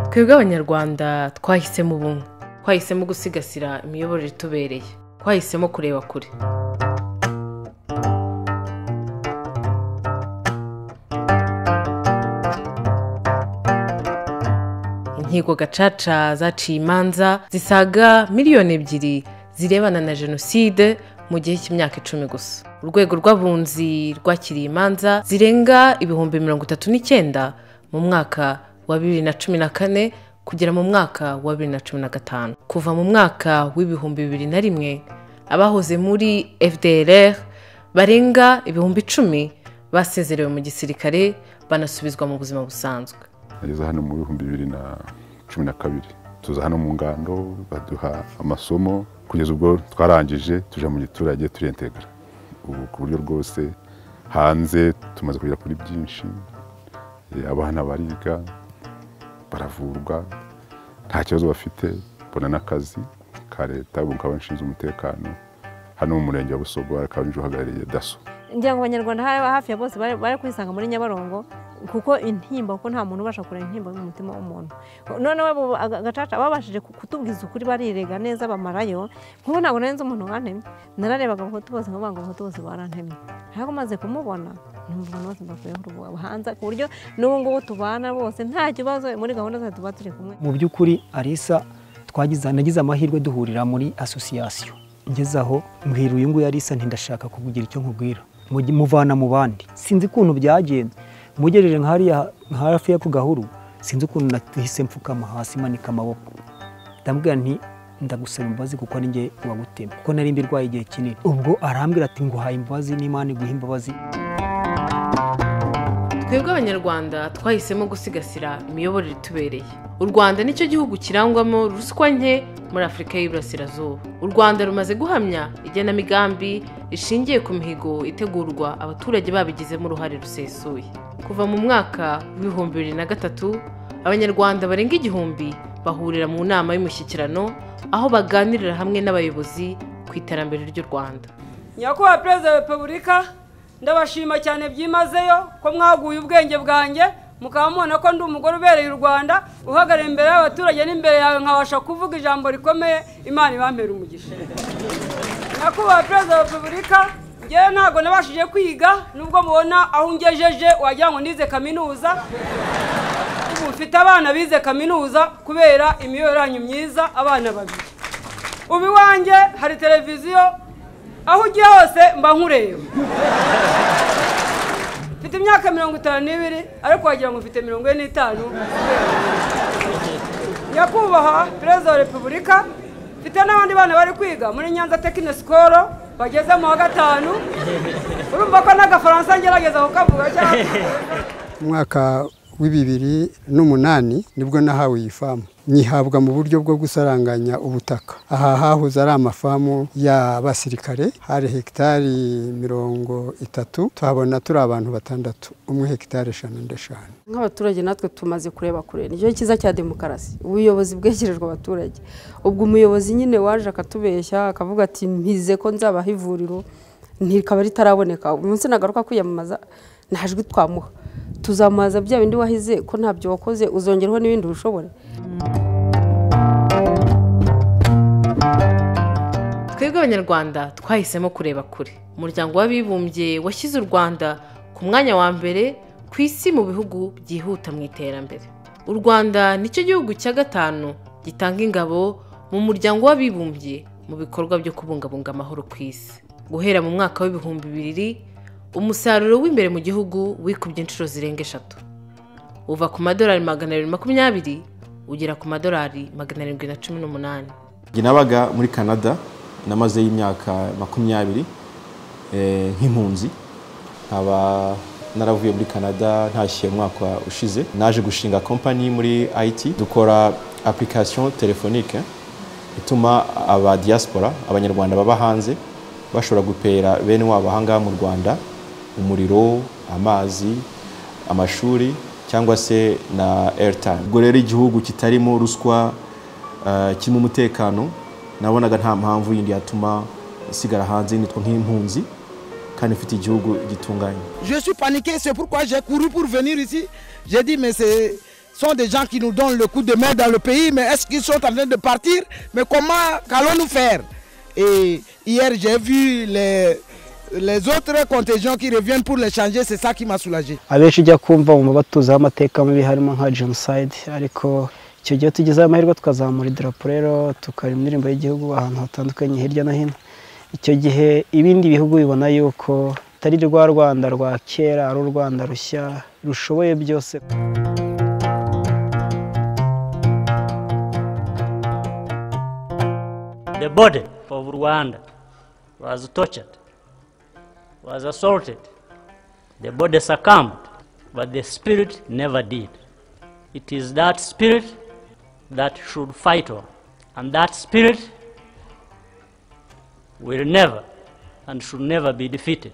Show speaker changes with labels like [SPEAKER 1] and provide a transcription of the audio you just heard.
[SPEAKER 1] twebwe abanyarwanda twahisemo ubumwe twahisemo gusigasira imiyoborere itubereye twahisemo kureba kure inkiko gacaca zaciye imanza zisaga miliyoni ebyiri zirebana na jenoside mu gihe cy'imyaka icumi gusa urwego rw'abunzi rwakiriye imanza zirenga ibihumbi mirongo itatu n'icyenda mu mwaka wa bibiri na cumi na kane kugera mu mwaka wa bibiri na cumi na gatanu kuva mu mwaka w'ibihumbi bibiri na rimwe abahoze muri fdrr barenga ibihumbi icumi basezerewe mu gisirikare banasubizwa mu buzima busanzwe
[SPEAKER 2] bageze hano mu bihumbi bibiri na cumi na kabiri tuza hano mu ngando baduha amasomo kugeza ubwo twarangije tujya mu giturage turiyentegara ubu ku buryo rwose hanze tumaze kugera kuri byinshi abana bariga baravurwa nta kibazo bafite bona n'akazi ka leta ubu nkaba nshinzwe umutekano hano mu murenge wa busogo akaba nje uhagarariye daso
[SPEAKER 3] ngira ngo abanyarwanda hafi ya bose bari kwisanga muri nyabarongo kuko intimba kuko nta muntu ubasha kureba intimba y'umutima w'umuntu noneho agacaca babashije kutubwiza ukuri barirega neza bamarayo nk'ubu ntabwo nari nzi umuntu wantemye nararebaga abahutu bose ngo ngo abahutu bose barantemye ariko maze kumubona n'umuntu wese mbakuyeho hanze ku buryo n'ubu ngubu tubana bose nta kibazo muri gahunda zacu tuba turi kumwe
[SPEAKER 4] mu by'ukuri arisa twagize nagize amahirwe duhurira muri asosiyasiyo ngeze aho mbwira uyu nguyu arisa ntindashaka kukugira icyo nkubwira muvana mu bandi sinzi ukuntu byagenze mugejeje nka hafi ya ku gahuru sinzi ukuntu nahise mfukama hasi manika amaboko ndamubwira nti ndagusaba imbabazi kuko nge wagutema kuko nari mbi irwaye igihe kinini ubwo arambwira ati nguhaye imbabazi n'imana iguha imbabazi
[SPEAKER 1] twebwe abanyarwanda twahisemo gusigasira imiyoborere itubereye u rwanda nicyo gihugu kirangwamo ruswa nke muri afurika y'Iburasirazuba u rwanda rumaze guhamya igenamigambi rishingiye ku mihigo itegurwa abaturage babigizemo uruhare rusesuye kuva mu mwaka w'ibihumbi bibiri na gatatu abanyarwanda barenga igihumbi bahurira mu nama y'umushyikirano aho baganirira hamwe n'abayobozi ku iterambere ry'u rwanda
[SPEAKER 5] nyakubahwa perezida wa repubulika ndabashima cyane byimazeyo ko mwaguye ubwenge bwanjye mukaba mubona ko ndi umugore ubereye u rwanda uhagarara imbere y'abaturage n'imbere yawe nkabasha kuvuga ijambo rikomeye imana ibambera umugisha nyakubahwa perezida wa repubulika ngewe ntabwo nabashije kwiga nubwo mubona aho ungejeje wagira ngo nize kaminuza ubu mfite abana bize kaminuza kubera yanyu myiza abana babiri ubu iwanjye hari televiziyo aho ugiye hose mba nkureba mfite imyaka mirongo itanu n'ibiri ariko wagira ngo mfite mirongo ine n'itanu nyakubahwa perezida wa repubulika mfite n'abandi bana bari kwiga muri nyanza tekinesikoro bageze mu wa gatanu urumva ko n'agafaransa ngerageza kukavuga cyane
[SPEAKER 6] umwaka w'ibibiri n'umunani nibwo nahawe iyi famu nyihabwa mu buryo bwo gusaranganya ubutaka aha hahoze ari amafamu y'abasirikare hari hegitari mirongo itatu tuhabona turi abantu batandatu umwe hegitari eshanu ndeshanu
[SPEAKER 7] nk'abaturage natwe tumaze kureba kure nicyo cyiza cya demokarasi ubuyobozi bwegerejwe abaturage ubwo umuyobozi nyine waje akatubeshya akavuga ati mpize ko nzabaha ivuriro ntikaba ritaraboneka umunsi nagaruka kwiyamamaza nta jwi twamuha tuzamubaza bya bindi wahize ko ntabyo wakoze uzongeraho n'ibindi ubishobora
[SPEAKER 1] twebwe abanyarwanda twahisemo kureba kure umuryango w'abibumbye washyize u rwanda ku mwanya wa mbere ku isi mu bihugu byihuta mu iterambere u rwanda nicyo gihugu cya gatanu gitanga ingabo mu muryango w'abibumbye mu bikorwa byo kubungabunga amahoro ku isi guhera mu mwaka w'ibihumbi bibiri umusaruro w'imbere mu gihugu wikubye inshuro zirenga eshatu uva ku madolari magana abiri makumyabiri ugera ku madolari magana arindwi na cumi n'umunani
[SPEAKER 8] nabaga muri canada namazeyo imyaka makumyabiri nk'impunzi nkaba naravuye muri canada ntashyiye umwaka ushize naje gushinga kompanyi muri it dukora application telefonike ituma aba diaspora abanyarwanda baba hanze bashobora gupera bene wabo ahangaha mu rwanda umuriro amazi amashuri cyangwa se na airtime ubwo rero igihugu kitarimo ruswa kirimo umutekano nabonaga nta mpamvu yindi yatuma isigara hanze nitwa nk'impunzi kandi ifite igihugu gitunganye
[SPEAKER 9] Je suis paniqué, c'est pourquoi j'ai couru pour venir ici. J'ai dit, mais ce sont des gens qui nous donnent le coup de main dans le pays, mais est-ce qu'ils sont en train de partir Mais comment qu'allons-nous faire Et hier, j'ai vu les, les autres contingents qui reviennent pour les changer, c'est ça qui m'a soulagé.
[SPEAKER 4] abenshi ujya kumva mu batuzaho amateka mabi harimo nka jenoside ariko icyo gihe tugezeho amahirwe tukazamura idarapo rero tukaririmba indirimbo y'igihugu ahantu hatandukanye hirya no hino icyo gihe ibindi bihugu bibona yuko atari rwa rwanda rwa kera ari u rwanda rushya rushoboye byose
[SPEAKER 5] The body of Rwanda was tortured, was assaulted. The body succumbed, but the spirit never did. It is that spirit that should fight on, and that spirit will never and should never be defeated.